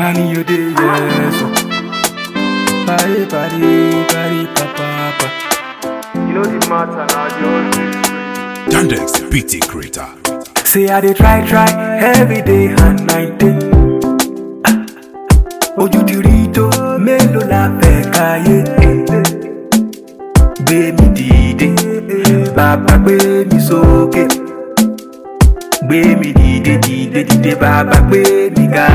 Money you dey yes. oh. Party, party, party, papa, papa. You know the matter now, the always Yandex BT Creator. Say I dey try, try every day and night. day. Ah, Ojú ti rí tó mélòó la fẹ́ káyé. Gbé mi dìde, bàbá gbé mi sókè. Gbé mi dìde, dìde, dìde, bàbá gbé mi ga.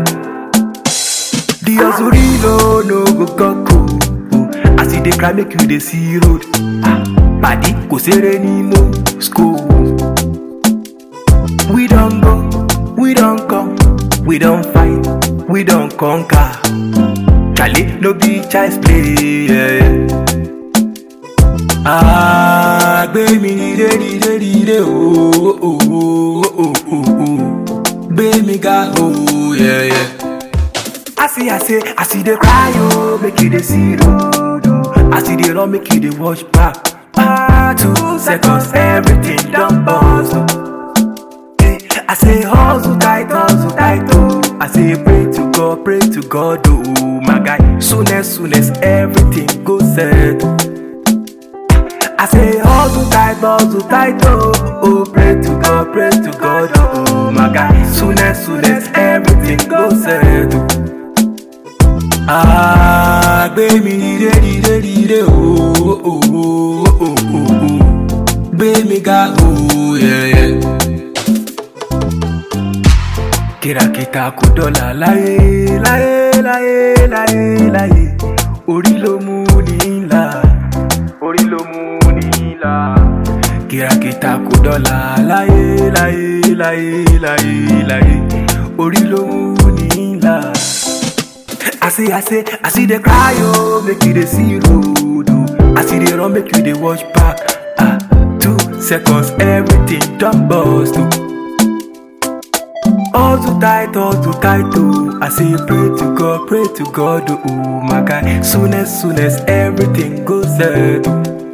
The hustle real no go kọ́kọ́. As you dey cry make you dey see road. Ah, Pàdí kò séré ní Moscow. We don't go, we don't come, we don't fight, we don't conquer. Charlie, no be child's play. Yeah. Ah, gbé mi dìde dìde dìde ooo ooo ooo ooo gbé mi ga ooo yeah yeah. I see I say I see dey cry oh make you dey see road oh. I see dey run make you dey watch back. Ah, two seconds everything don burst oh. Hey, I say hustle tight, hustle tight, oh. I say pray to God, pray to God, oh my guy. Soonest, soonest, everything go set. I say hustle tight, hustle tight, oh. Oh, pray to God, pray to God, oh my guy. Soonest, soonest, everything go set. Ah, gbé mi dìde, dìde, dìde, oh, oh, oh, oh, oh, oh. Gbé mi ga, oh, yeah, yeah. kìràkìtà kò dọ́là láyé láyé láyé láyé láyé orí ló mú ní ńlá orí ló mú ní ìlà. kìràkìtà kò dọ́là láyé láyé láyé láyé láyé orí ló mú ní ńlá. I say, I say, I see the cry, oh, make you dey see road, oh. I see the run, make you dey watch back. Ah, two seconds, everything done bust, oh. All too tight, all too tight, oh. I say pray to God, pray to God, oh my God. Soonest, soonest, everything goes set. oh.